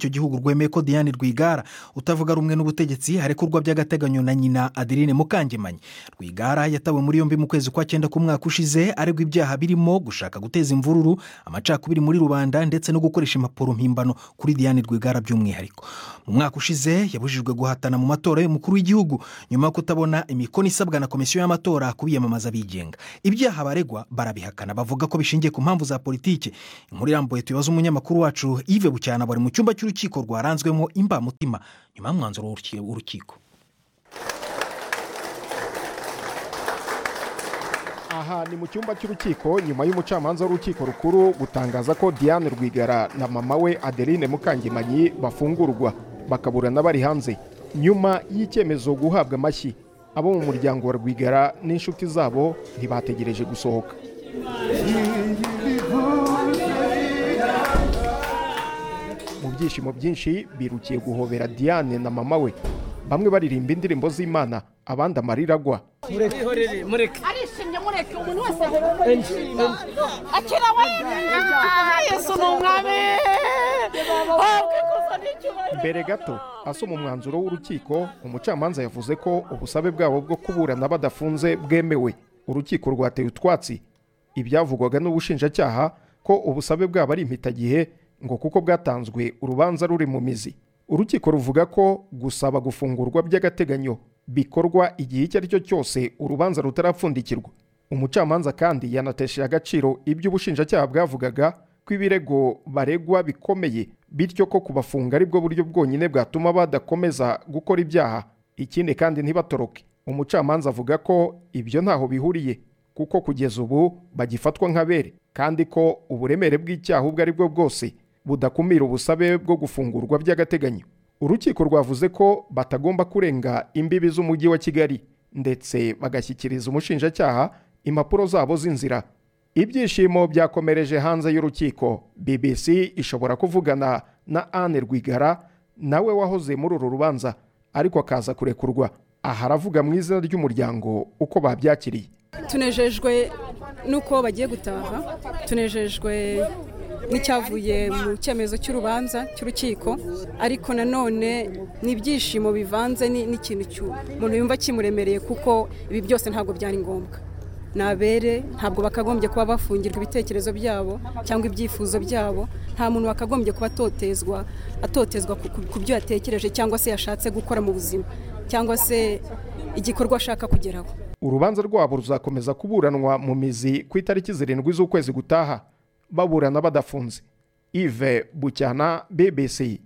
icyo gihugu rwemeye ko diane rwigara utavuga rumwe n'ubutegetsi arekurwa by'agateganyo na nyina adeline mukangemanyi rwigara yatawe muri yombi mu kwezi kwa cyenda k'umwaka ushize aregwa ibyaha birimo gushaka guteza imvururu amacakubiri muri rubanda ndetse no gukoresha impapuro mpimbano kuri diane rwigara by'umwihariko mu mwaka ushize yabujijwe guhatana mu matora y'umukuru w'igihugu nyuma yo kutabona imikono isabwa na komisiyo y'amatora ku biyamamaza bigenga ibyaha baregwa barabihakana bavuga ko bishingiye ku mpamvu za politiki inkuru irambuye tubaza umunyamakuru wacu Yves Bucyana bari mu cyumba cy'urukiko rwaranzwemo imbamutima nyuma y'umwanzuro w'urukiko aha ni mu cyumba cy'urukiko nyuma y'umucamanza w'urukiko rukuru gutangaza ko diane rwigara na mama we adeline mukangemanyi bafungurwa bakaburana bari hanze nyuma y'icyemezo guhabwa amashyi abo mu muryango wa rwigara n'inshuti zabo ntibategereje gusohoka mu byishimo byinshi birukiye guhobera diane na mama we bamwe baririmba indirimbo z'imana abandi amarira agwa arishimye mureke umuntu wese akira wenyine yesu ni umwami mbere gato asoma umwanzuro w'urukiko umucamanza yavuze ko ubusabe bwabo bwo kuburana badafunze bwemewe urukiko rwateye utwatsi ibyavugwaga n'ubushinjacyaha ko ubusabe bwabo ari impitagihe ngo kuko bwatanzwe urubanza ruri mu mizi urukiko ruvuga ko gusaba gufungurwa by'agateganyo bikorwa igihe icyo ari cyo cyose urubanza rutarapfundikirwa umucamanza kandi yanatesheje agaciro ibyo ubushinjacyaha bwavugaga ko ibirego baregwa bikomeye bityo ko kubafunga ari bwo buryo bwonyine bwatuma badakomeza gukora ibyaha ikindi kandi ntibatoroke umucamanza avuga ko ibyo ntaho bihuriye kuko kugeza ubu bagifatwa nk'abere kandi ko uburemere bw'icyaha ubwo ari bwo bwose budakumira ubusabe bwo gufungurwa by'agateganyo urukiko rwavuze ko batagomba kurenga imbibi z'umujyi wa kigali ndetse bagashyikiriza umushinjacyaha impapuro zabo z'inzira ibyishimo byakomereje hanze y'urukiko bbc ishobora kuvugana na anne rwigara nawe wahoze muri uru rubanza ariko akaza kurekurwa aha aravuga mu izina ry'umuryango uko babyakiriye tunejejwe n'uko bagiye gutaha tunejejwe n'icyavuye mu cyemezo cy'urubanza cy'urukiko ariko nanone ni ibyishimo bivanze n'ikintu umuntu yumva kimuremereye kuko ibi byose ntabwo byari ngombwa ni abere ntabwo bakagombye kuba bafungirwa ibitekerezo byabo cyangwa ibyifuzo byabo nta muntu wakagombye kuba atotezwa atotezwa ku byo yatekereje cyangwa se yashatse gukora mu buzima cyangwa se igikorwa ashaka kugeraho urubanza rwabo ruzakomeza kuburanwa mu mizi ku itariki zirindwi z'ukwezi gutaha baburana badafunze ive bucyana bbc